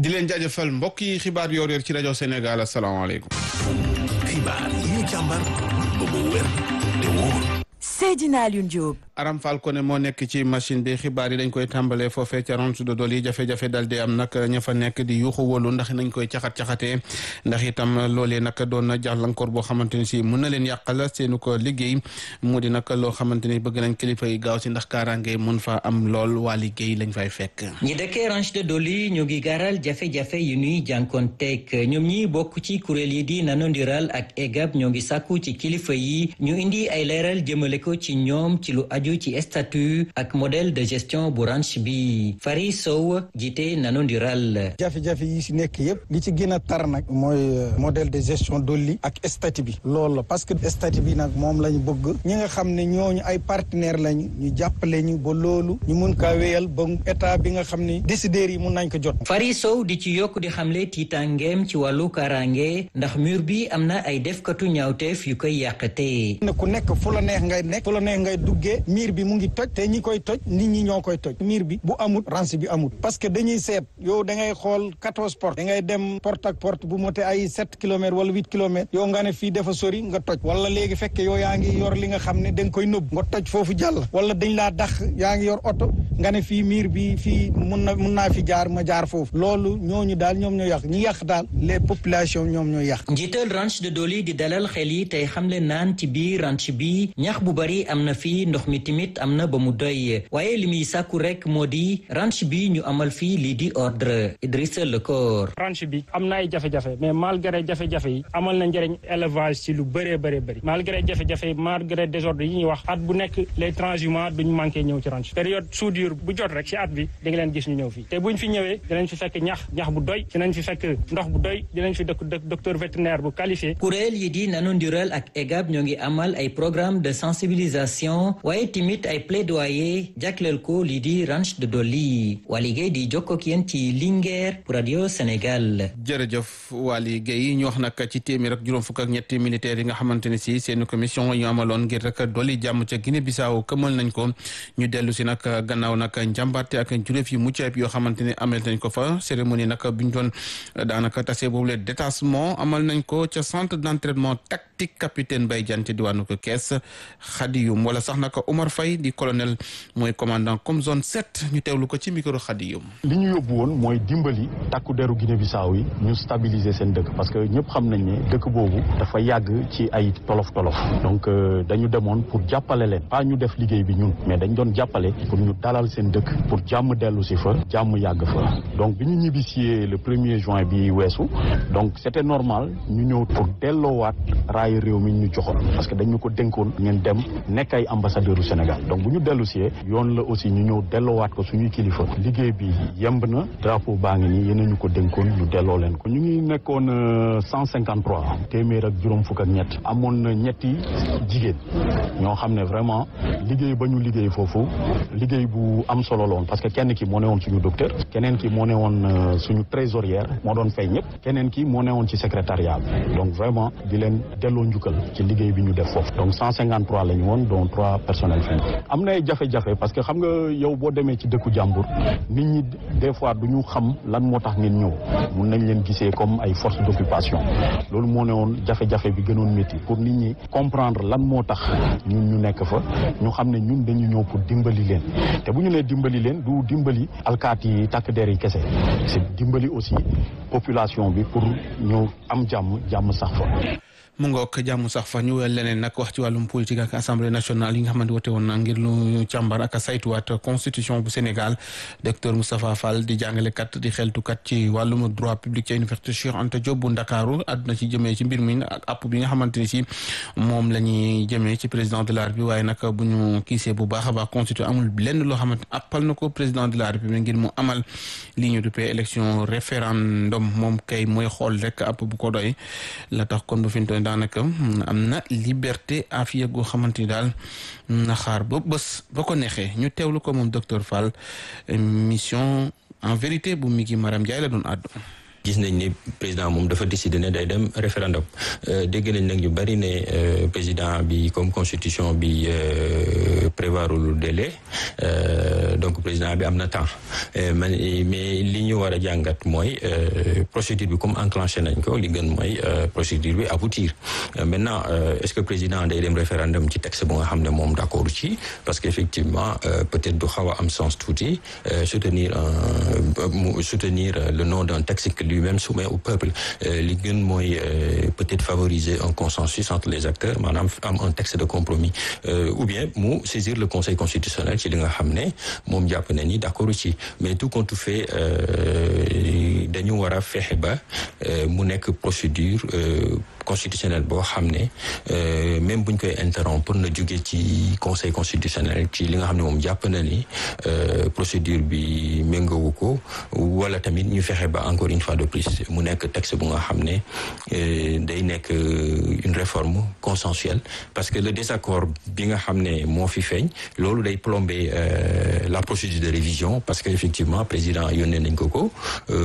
di leen jaajëfal mbokk yi xibaar yoor yoor ci rajo Sénégal asalaamaaleykum. xibaar yi ñu càmbar ba mu wér te wóor. Seydina Alioune Diop. Aram Fall ko ne moo nekk ci machine bi xibaar yi dañ koy tàmbalee foofee ca ronde de Doli jafe-jafe dal di am nag ña fa nekk di yuuxu wóolu ndax nañ koy caxat-caxatee ndax itam loolee nag doon na jàllankoor boo xamante ni si mën na leen yàqal seenu ko liggéey mu di nag loo xamante ni bëgg nañ kilifa yi gaaw si ndax kaaraange mun fa am lool waa liggéey lañ fay fekk. ñi dëkkee ranch de Doli ñu ngi garal jafe-jafe yu ñuy jànkoonteeg ñoom ñi bokk ci kuréel yi di nanondiral ak EGAP ñoo ngi sàkku ci kilifa yi ñu indi ay leeral jëmale ko ci ñoom ci lu aju ci statut ak modèle de gestion bu ranch bi Fari Sow jiite nanondiral jafe-jafe yi si nekk yëpp li ci gën a tar nag mooy modèle de gestion Doli ak statut bi loolu la parce que statut bi nag moom lañ bëgg ñi nga xam ne ñooñu ay partenaire lañu ñu jàppale ñu ba loolu ñu mun kaa wéyal ba état bi nga xam ne décideurs yi mun nañ ko jot Fari Sow di ci yokk di xamle tiitangeem ci wàllu kaaraange ndax mur bi am na ay defkatu ñaawteef yu koy yàqate ne ku nekk fu la neex ngay nekk fu la neex ngay duggee miir bi mu ngi toj te ñi koy toj nit ñi ñoo koy toj miir bi bu amut ranch bi amut parce que dañuy seet yow da ngay xool quatorze porte da ngay dem porte ak porte bu mote ay sept kilomètres wala huit kilomètres yow nga ne fii dafa sori nga toj wala léegi fekk yow yaa ngi yor li nga xam ne da nga koy nëbb nga toj foofu jàll wala dañ laa dax yaa ngi yor oto nga ne fii miir bi fii mun na mun naa fi jaar ma jaar foofu loolu ñooñu daal ñoom ñoo yàq ñi yàq daal les populations ñoom ñoo yàq njiital ranch de Doli di dalal xel yi tey xamle naan ci biir ranch bi ñax bu bari am na fii ndox mi tamit am na ba mu doy waaye li muy sàkku rek moo di ranch bi ñu amal fii lii di ordre Idrissa Lekor ranch bi am na ay jafe-jafe mais malgré jafe-jafe yi amal na njëriñ élevage ci lu bëree bëree bëri malgré jafe-jafe yi malgré désordre yi ñuy wax at bu nekk les transhumants duñu manqué ñëw ci ranch période soudure bu jot rek ci at bi di nga leen gis ñu ñëw fii te buñ fi ñëwee dinañ fi fekk ñax ñax bu doy dinañ fi fekk ndox bu doy dinañ fi dëkk docteur vétérinaire bu qualifié kuréel yi di nanondiral ak EGAP ñoo ngi amal ay programme de sensibilisation waaye timit ay plaidoyer jagleel ko lii di ranch de Doli Waly Gueye di jokkoo ak yéen ci Linguère pour radio Sénégal. jërëjëf Waly Gueye ñu wax nag ci téeméer ak juróom fukk ak ñetti militaires yi nga xamante ne si seen commission ñu amaloon ngir rek dolli jàmm ca Guinée Bissau këmal nañ ko ñu dellu si nag gannaaw nag njàmbaarte ak juróom yi mucc ayib yoo xamante ne amal nañ ko fa cérémonie nag bi ñu doon daanaka tase boobu le détachement amal nañ ko ca centre d' entraînement tactique capitaine Baye Diagne ci diwaanu ko kees Khadiyum wala sax nag Omar Faye di colonel mooy commandant comme zone sept ñu teewlu ko ci micro Khadiyum li ñu yóbbu woon mooy dimbali takku deru Guinée Bissau yi ñu stabiliser seen dëkk parce que ñëpp xam nañ ne dëkk boobu dafa yàgg ci ay tolof tolof donc dañu demoon pour jàppale leen pas ñu def liggéey bi ñun mais dañ doon jàppale pour ñu dalal seen dëkk pour jàmm dellu si fa jàmm yàgg fa donc bi ñu ñibbisee le premier juin bi weesu donc c' était normal ñu ñëw pour delloowaat raay réew mi ñu joxoon parce que dañu ko dénkoon ngeen dem nekk ay ambassadeur u Sénégal donc bu ñu dellu si yoon la aussi ñu ñëw delloowaat ko suñuy kilifa liggéey bi yemb na drapeau baa ngi nii yéen ñu ko dénkoon ñu delloo leen ko ñu ngi nekkoon cent cinquante trois téeméer ak juróom fukk ak ñett amoon na ñetti jigéen ñoo xam ne vraiment liggéey ba ñu liggéey foofu liggéey bu am solo la woon parce que kenn ki moo ne woon suñu docteur keneen ki moo ne woon suñu trésorière moo doon fay ñëpp keneen ki moo ne woon ci secrétariat bi donc vraiment di leen delloo njukkal ci liggéey bi ñu def foofu donc cent cinquante trois la ñu woon dont trois personnels fin am na ay jafe-jafe parce que xam nga yow boo demee ci dëkku jàmbur nit ñi des fois du ñu xam lan moo tax ngeen ñëw mun nañ leen gisee comme ay force d' occupation loolu moo ne woon jafe-jafe bi gënoon métti pour nit ñi comprendre lan moo tax ñun ñu nekk fa ñu xam ne ñun dañu ñëw pour dimbali leen te bu ñu nee dimbali leen du dimbali alkaati yi takk der yi kese c' est dimbali aussi population bi pour ñëw am jàmm jàmm sax fa mu ngoog jàmm sax fa ñu leneen nag wax ci wàllum politique ak assemblée nationale yi nga xamante wote woon na ngir lu càmbar ak saytuwaat constitution bu Sénégal docteur Moustapha Fall di jàngalekat di xeltukat ci wàllum droit public ci université Cheikh Anta Diop bu Ndakaaru àdduna ci jëmee ci mbir mi ak app bi nga xamante ni si moom la ñuy jëmee ci président de la République waaye nag bu ñu kiisee bu baax a baax constitution amul lenn loo xamante appal na ko président de la République ngir mu amal li ñu duppee élection référendum moom kay mooy xool rek app bu ko doy la tax kon bu fi daanaka am na liberté afiya goo xamante ni daal na xaar ba bés ba ko neexee ñu teewlu ko moom docteur Fall mission en vérité bu mi ngi Maram Ndiaye la doon àddu gis nañ ne président moom dafa décider ne day dem référendum dégg nañ nag ñu bari ne président bi comme constitution bi prévoirul délai donc président bi am na temps mais li ñu war a jàngat mooy procédure bi comme enclenché nañ ko li gën mooy procédure bi aboutir maintenant est-ce que président day dem référendum ci texte bu nga xam ne moom d'accord ci parce que effectivement peut-être du xaw a am sens tuuti soutenir un soutenir le nom d'un texte que lui-même soumet au peuple li gën mooy peut-être favoriser un consensus entre les acteurs maanaam am un texte de compromis ou bien mu saisir le conseil constitutionnel ci li nga xam ne moom jàpp na ni d'accord ci mais tout compte fait dañu war a fexe ba mu nekk procédure constitutionnel boo xam ne même buñ koy interrompre na jóge ci conseil constitutionnel ci li nga xam ne moom jàpp na ni procédure bi méngowu ko wala tamit ñu fexe ba encore une fois de plus mu nekk texte bu nga xam ne day nekk une réforme consensuelle parce que le désaccord bi nga xam ne moo fi feeñ loolu day plomber la procédure de révision parce que effectivement président yónnee nañ ko ko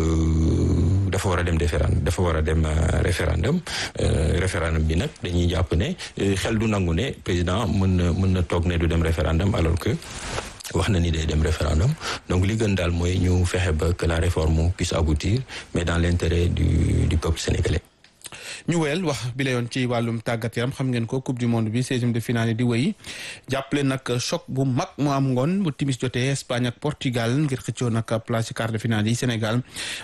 dafa war a dem référendum dafa war a dem référendum référendum bi nag dañuy jàpp ne xel du nangu ne président mën na mën na toog ne du dem référendum alors que wax na ni day dem référendum donc li gën daal mooy ñu fexe ba que la réforme puisse aboutir mais dans l'intérêt du du peuple sénégalais ñu wéyal wax bi la yoon ci wàllum tàggat yaram xam ngeen ko coupe du monde bi seizième de finale di wéy jàppale nag choc bu mag mu am ngoon bu timis jotee Espagne ak Portugal ngir xëccoo nag place ci quart de finale yi Sénégal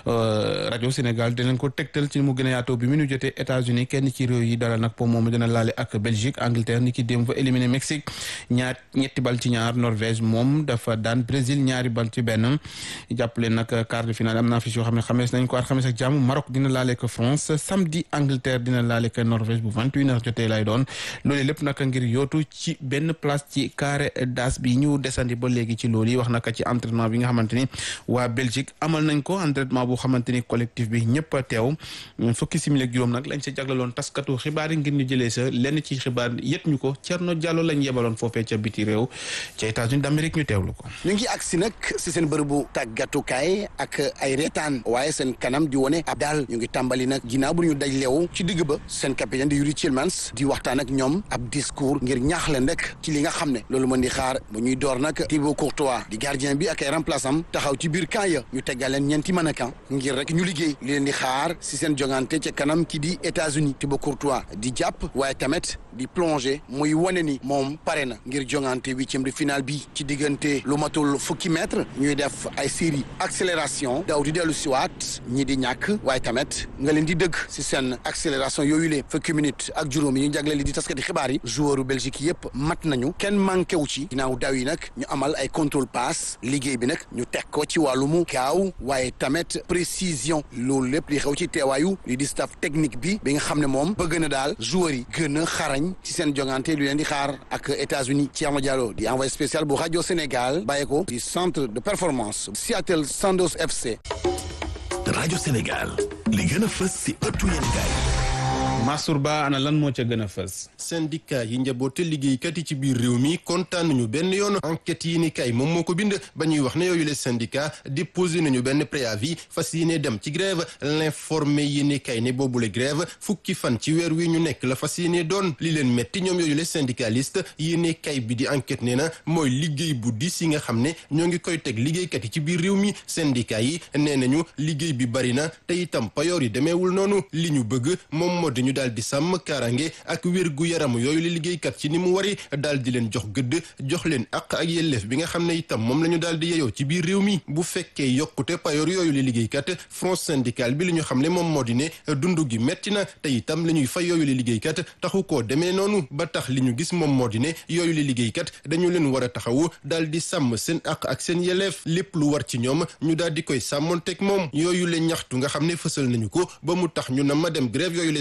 rajo Sénégal dinañ ko tegtal ci mu gën a yaatoo bi mu nu jotee États-Unis kenn ci réew yi dalal nag po moom dina laale ak Belgique Angleterre ni ki démb fa éliminé Mexique ñaar ñetti bal ci ñaar Norvège moom dafa daan Brésil ñaari bal ci benn jàppale nag quart de finale am na affiche yoo xam ne xamees nañ ko at xamees ak jàmm Maroc dina laale ko France samedi Angleterre dina laale ka Norvège bu 21 heures jotee lay doon loolu lépp naka ngir yootu ci benn place ci carré d'as bi ñu desandi ba léegi ci loolu yi wax naka ci entraînement bi nga xamante ni waa Belgique amal nañ ko entraînement bu xamante ni collectif bi ñëpp a teew fukki simili ak juróom nag lañ sa jaglaloon taskatu xibaar yi ngir ñu jëlee sa lenn ci xibaar yët ñu ko Thierno Diallo lañ yebaloon foofee ca biti réew ca États-Unis d'Amérique ñu teewlu ko ñu ngi agsi nag si seen bërëbu tàggatukaay ak ay reetaan waaye seen kanam di wone ab daal ñu ngi tàmbali nag ginnaaw bu ñu daj leew ci digg ba seen capitaine di Yuri Tillmans di waxtaan ak ñoom ab discours ngir ñaax leen rek ci li nga xam ne loolu mën di xaar bu ñuy door nag Thibaut Courtois di gardien bi ak ay remplaçant taxaw ci biir camp ya ñu teggal leen ñeenti mannequin ngir rek ñu liggéey li leen di xaar si seen jongante ca kanam ki di États-Unis Thibaut Courtois di jàpp waaye tamit di plonger muy wane ni moom pare na ngir jongante huitième de finale bi ci diggante lu matul fukki mètre ñuy def ay série accélération daw di dellu siwaat ñi di ñàkk waaye tamit nga leen di dëgg si seen accélération yooyu le fukki minutes ak juróom yi ñu jagle li di taskati xibaar yi joueur Belgique yëpp mat nañu kenn manqué wu ci ginnaaw daw yi nag ñu amal ay contrôle passe liggéey bi nag ñu teg ko ci wàllumu gaaw waaye tamit précision loolu lépp li xew ci teewaayu li di staff technique bi bi nga xam ne moom bëgg na daal joueurs yi gën a xarañ ci seen jongante lu leen di xaar ak États-Unis Thierno Diallo di envoyé spécial bu rajo Sénégal bàyyi ko di centre de performance Seattle Sanders FC. rajo Sénégal li gën a fës si ëttu yéenekaay Massour Ba ana lan moo ca gën a fës. syndicat yi njaboote liggéeykat yi ci biir réew mi kontaan nañu benn yoon enquête yi ni kay moom moo ko bind ba ñuy wax ne yooyu les syndicats déposé nañu benn préavis fas yéene dem ci grève l'informé yi ni kay ne boobule grève fukki fan ci weer wi ñu nekk la fas yéene doon li leen metti ñoom yooyu les syndicalistes yi ne kay bi di enquête nee na mooy liggéey bu dis yi nga xam ne ñoo ngi koy teg liggéeykat yi ci biir réew mi syndicat yi nee nañu liggéey bi bari na te itam payoor yi demeewul noonu li ñu bëgg moom moo di ñu daal di sàmm kaaraange ak wér gu yaram yooyu la liggéeykat ci ni mu wari daal di leen jox gëdd jox leen àq ak yelleef bi nga xam ne itam moom la ñu daal di yeyoo ci biir réew mi bu fekkee yokkute payoor yooyu la liggéeykat front syndical bi li ñu xam ne moom moo di ne dund gi metti na te itam la ñuy fay yooyu la liggéeykat taxu koo demee noonu ba tax li ñu gis moom moo di ne yooyu la liggéeykat dañu leen war a taxawu daal di sàmm seen àq ak seen yelleef lépp lu war ci ñoom ñu daal di koy sàmmonteeg moom yooyu la ñaxtu nga xam ne fësal nañu ko ba mu tax ñu na ma dem grève yooyu la syndicat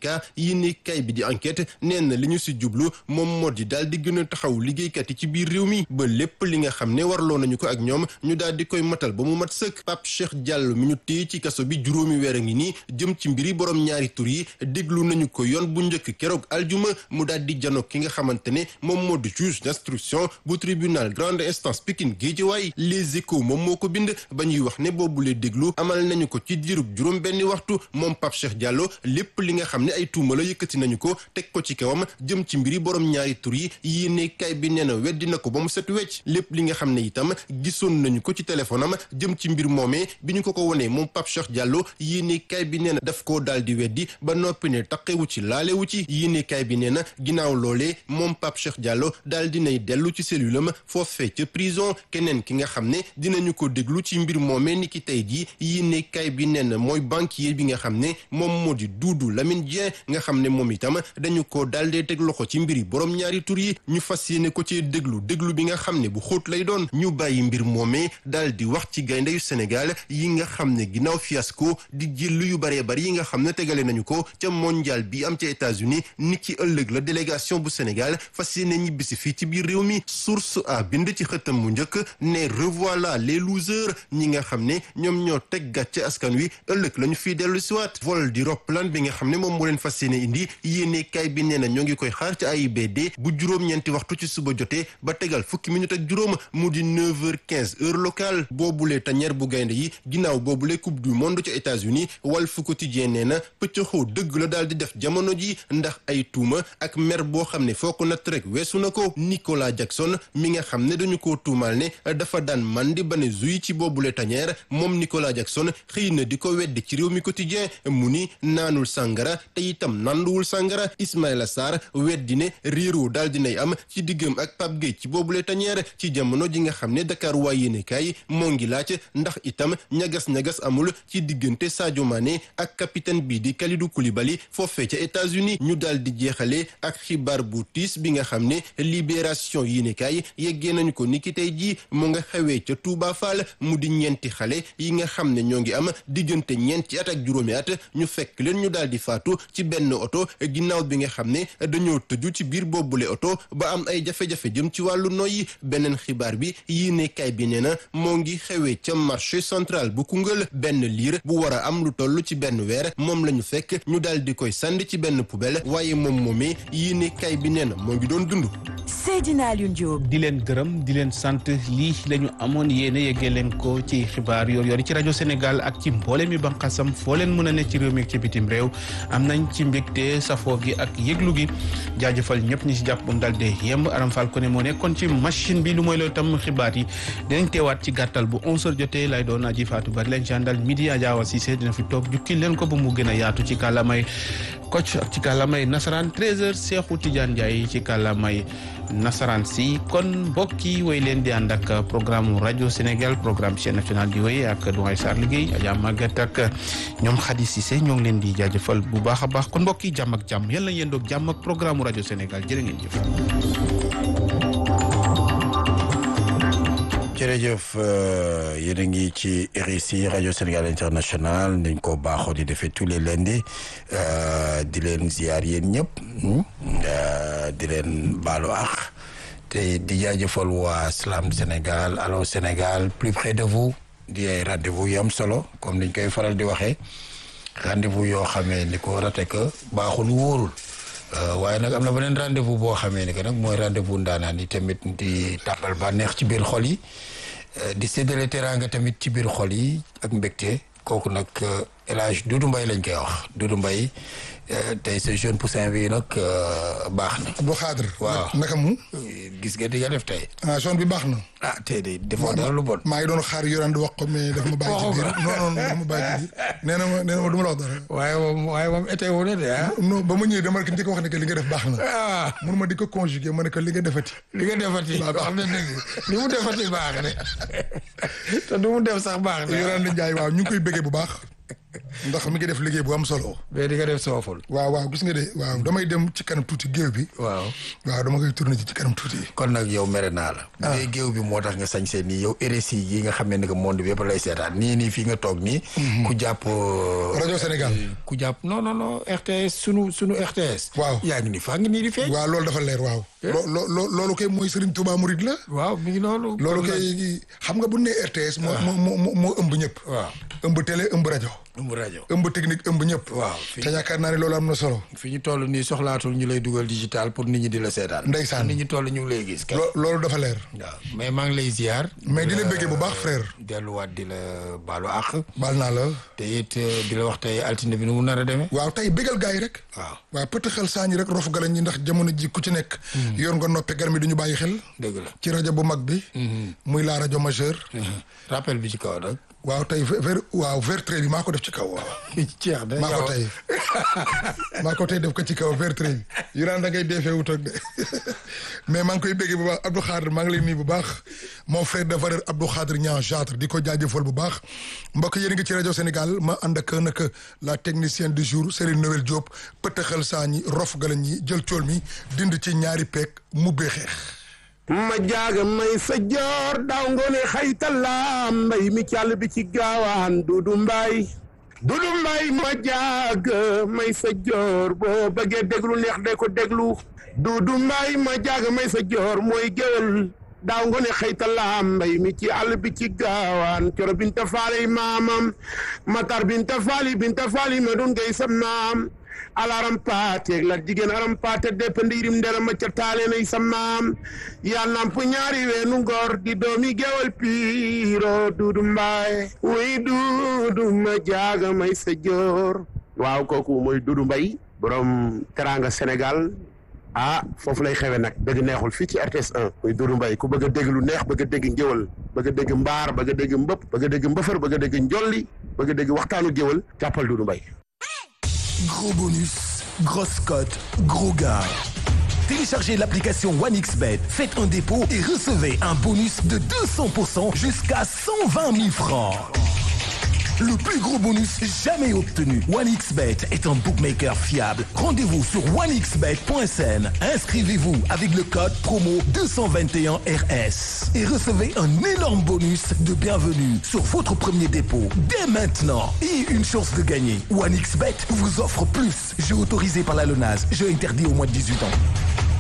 syndicat yi ni kay bi di enquête nee na li ñu si jublu moom moo di daal di gën a taxaw liggéeykat yi ci biir réew mi ba lépp li nga xam ne warloo nañu ko ak ñoom ñu daal di koy matal ba mu mat sëkk Pape Cheikh Diallo mi ñu téye ci kaso bi juróomi weer a ngi nii jëm ci mbiri borom ñaari tur yi déglu nañu ko yoon bu njëkk keroog aljuma mu daal di janoog ki nga xamante ne moom moo di juge d'instruction bu tribunal grande instance Pikine Guédiawaye les échos moom moo ko bind ba ñuy wax ne boobulee déglu amal nañu ko ci diirub juróom benni waxtu moom Pape Cheikh Diallo lépp li nga xam ne ay tuuma la yëkkati nañu ko teg ko ci kawam jëm ci mbiri borom ñaari tur yi yéene kay bi nee na weddi na ko ba mu set wecc lépp li nga xam ne itam gisoon nañu ko ci téléphone am jëm ci mbir moomee bi ñu ko ko wonee moom Pape Cheikh Diallo yéene kay bi nee na daf koo daal di weddi ba noppi ne taqewu ci laalewu ci yéene kay bi nee na ginnaaw loolee moom Pape Cheikh Diallo daal dinay dellu ci cellule am foofee ca prison keneen ki nga xam ne dinañu ko déglu ci mbir moomee ni ki tey jii yéene kay bi nee na mooy banquier bi nga xam ne moom moo di Doudou Lamine Dieng nga xam ne moom itam dañu ko daal dee teg loxo ci mbiri borom ñaari tur yi ñu fas yéene ko ci déglu déglu bi nga xam ne bu xóot lay doon ñu bàyyi mbir moomee daal di wax ci gaynde yu Sénégal yi nga xam ne ginnaaw fiasco di jël yu baree bari yi nga xam ne tegale nañu ko ca mondial bi am ca États-Unis ni ki ëllëg la délégation bu Sénégal fas yéene ñibbisi fii ci biir réew mi source a bind ci xëtam mu njëkk ne revoilà les losers ñi nga xam ne ñoom ñoo teg gàcce askan wi ëllëg la ñu fii dellu siwaat vol di roppalaan bi nga xam ne moom moo leen fas yéene indi yéene kay bi nee na ñoo ngi koy xaar ci AIBD bu juróom-ñeenti waxtu ci suba jotee ba tegal fukki minute ak juróom mu di 9h15 heure locale boobule tañeer bu gaynde yi ginnaaw boobule coupe du monde ca États-Unis Walf Quotidien nee na pëccëxoo dëgg la daal di def jamono ji ndax ay tuuma ak mer boo xam ne foo ko natt rek weesu na ko Nicolas Jackson mi nga xam ne dañu ko tuumaal ne dafa daan mandi ba ne zuy ci boobule tañeer moom Nicolas Jackson xëy na di ko weddi ci réew mi quotidien mu ni naanul sàngara te itam nanduwul sàngara Ismaïla Sarr weddi ne réeroo daal dinay am ci diggam ak Pape Gueye ci boobule tañeer ci jamono ji nga xam ne Dakar waa yéenekaay moo ngi laaj ndax itam ñagas-ñagas amul ci diggante Sadio Mané ak capitaine bii di Kalidou Koulibaly foofee ca États-Unis ñu daal di jeexale ak xibaar bu tiis bi nga xam ne libération yéenekaay yeggee nañu ko niki tey jii mu nga xewee ca Touba Fall mu di ñeenti xale yi nga xam ne ñoo ngi am diggante ñeenti at ak juróomi at ñu fekk leen ñu daal di faatu ci benn oto ginnaaw bi nga xam ne dañoo tëju ci biir boobule oto ba am ay jafe-jafe jëm ci wàllu noyyi beneen xibaar bi yéenekaay bi nee na moo ngi xewee ca marché central bu Koungheul benn liir bu war a am lu toll ci benn weer moom la ñu fekk ñu daal di koy sànni ci benn poubelle waaye moom moomee yéenekaay bi nee na moo ngi doon dund. Seydina Alioune Diop. di leen gërëm di leen sant lii la ñu amoon yéene yeggee leen ko ci xibaar yor yor ci rajo Sénégal ak ci mboole mi banqasam foo leen mën a ne ci réew mi ak ci bitim réew am nañ ci mbégte safoo gi ak yëglu gi jaajëfal ñëpp ñi si jàpp bu mu dal dee yemb Aram Fall ko ne moo nekkoon ci machine bi lu mooy loolu tam xibaar yi dinañ teewaat ci gàttal bu 11h jotee lay doon aji faatu bari leen jàndal midi Adja Cissé dina fi toog jukki leen ko ba mu gën a yaatu ci kàllaamay Kocc ak ci kàllaamay nasaraan 13h Cheikhou Tidiane Ndiaye ci kàllaamay nasaraan si kon mbokk yi woy leen di ànd ak programme rajo Sénégal programme chaîne nationale di woy ak Doy Sarr liggéey Adja Maguette ak ñoom Khady Cissé ñoo ngi leen di jaajëfal bu baax a baax kon mbokk yi jàmm ak jàmm yàlla yéen doog jàmm ak programme rajo Sénégal jërë ngeen jëf. jërëjëf yéen a ngi ci RICI rajo Sénégal international dañ ko baaxoo di defee tous les lundis di leen ziar yéen ñëpp di leen baalu àq te di jaajëfal waa Slam Sénégal Allô Sénégal plus près de vous di ay rendez-vous yu am solo comme niñ koy faral di waxee rendez-vous yoo xamee ni ko rate que baaxul wóorul waaye nag am na beneen rendez-vous boo xamee ni que nag mooy rendez-vous ndaanaan yi tamit di tàmbal ba neex ci biir xol yi di séddale teraanga tamit ci biir xol yi ak mbégte kooku nag El Hadj Doudou Mbaye lañ koy wax Doudou Mbaye tey sa jeune poussin bi nag baax na. bu xaadar. waaw naka mu. gis nga di nga def tey. ah son bi baax na. ah tey de defoo dara lu bon. maa ngi doon xaar yoraan di wax ko mais dafa ma bàyyi ci biir non non dafa ma bàyyi ci biir nee na ma nee na ma du ma la wax dara. waaye moom waaye moom été wu ne de ah. non ba ma ñëwee dama ki njëkk wax ne que li nga def baax na. ah mun ma di ko conjuguer ma ne que li nga defati. li nga defati wax na dëgg li mu defati baax de te du mu def sax baax de. yoraan di Njaay waaw ñu ngi koy bëggee bu baax. ndax mi ngi def liggéey bu am solo. mais di nga def sooful. waaw waaw gis nga de waaw damay dem ci kanam tuuti géew bi. waaw waaw dama koy tourné ci ci kanam tuuti. kon nag yow mere naa la. bu dee géew bi moo tax nga sañ see nii yow RSI yi nga xam ne que monde bi yëpp lay seetaan nii nii fii nga toog nii. ku jàpp. rajo Sénégal. ku jàpp non non non RTS sunu sunu RTS. waaw yaa ngi nii faa ngi nii di feeñ. waaw loolu dafa leer waaw. loo loo loolu kay mooy Serigne Touba Mouride la. waaw mi ngi noonu. loolu kay xam nga bu nee RTS. moo moo moo moo ëmb ñëpp. waaw ëmb télé ëmb rajo. ëmb rajo ëmb technique ëmb ñëpp. waaw te yaakaar naa ne loolu am na solo. fi ñu toll nii soxlaatul ñu lay dugal digital pour nit ñi di la seetaan. ndeysaan nit ñi toll ñu ngi lay gis. loolu dafa leer. waaw mais maa ngi lay ziar. mais di la bëggee bu baax frère. delluwaat di la baalu àq. baal naa la. te it di la wax tey altine bi nu mu nar a demee. waaw tey bégal gars yi rek. waaw waaw pëtt xel saa ñi rek rof galañ ñi ndax jamono ji ku ci nekk. yor nga noppe gar mi du ñu bàyyi xel. dëgg la ci rajo bu mag bi. muy la rajo majeur. rappel bi ci kaw nag. waaw tey ver waaw vertre bi maa ko def ci kaw waaw. ceex de maa ko tey maa ko tey def ko ci kaw vertre bi. yu naan da ngay defee wut ak de mais maa ngi koy béggee bu baax Abdou Khadre maa ngi lay nuyu bu baax mon frère de valeur Abdou Khadre Niang Jatre di ko jaajëfal bu baax mbokk yéen ngi ci rajo Sénégal ma ànd ak nag la technicienne du jour Serigne Noël Diop pëtëxal saa ñi rof gala ñi jël cool mi dind ci ñaari peeg mu bee xeex. ma jaaga may sa joor daaw ngoone xaytala mbay mi càll bi ci gaawaan dudu mbay dudu mbay ma jaaga may sa joor boo bëggee déglu neex de ko déglu dudu mbay ma jaaga may sa joor mooy géwél daaw ngoone xaytala mbay mi ci àll bi ci gaawaan coro binta faali maamam matar binta faali binta faali ma dun ngay sa maam alaram paate la jigéen aram paate depp ndiirim ndera ma ca taalenay sa maam yaa namp ñaari weenu ngor di doomi gewal piiro duudu mbaay wuy duudu ma jaaga may sa joor waaw kooku mooy duudu mbay borom teranga sénégal ah foofu lay xewe nag dëgg neexul fii ci RTS 1 muy duudu mbay ku bëgg a dégg lu neex bëgg a dégg ngéwal bëgg a dégg mbaar bëgg a dégg mbëpp bëgg a dégg mbëfër bëgg a dégg njolli bëgg a dégg waxtaanu géwal jàppal duudu mbay Gros bonus, grosse cote, gros gars. Téléchargez l'application OneXBet, faites un dépôt et recevez un bonus de 200% jusqu'à 120 000 francs. Le plus gros bonus jamais obtenu. OneXBet est un bookmaker fiable. Rendez-vous sur onexbet.sn. Inscrivez-vous avec le code promo 221RS et recevez un énorme bonus de bienvenue sur votre premier dépôt dès maintenant et une chance de gagner. OneXBet vous offre plus. Jeu autorisé par la LONAS. Jeu interdit au moins de 18 ans.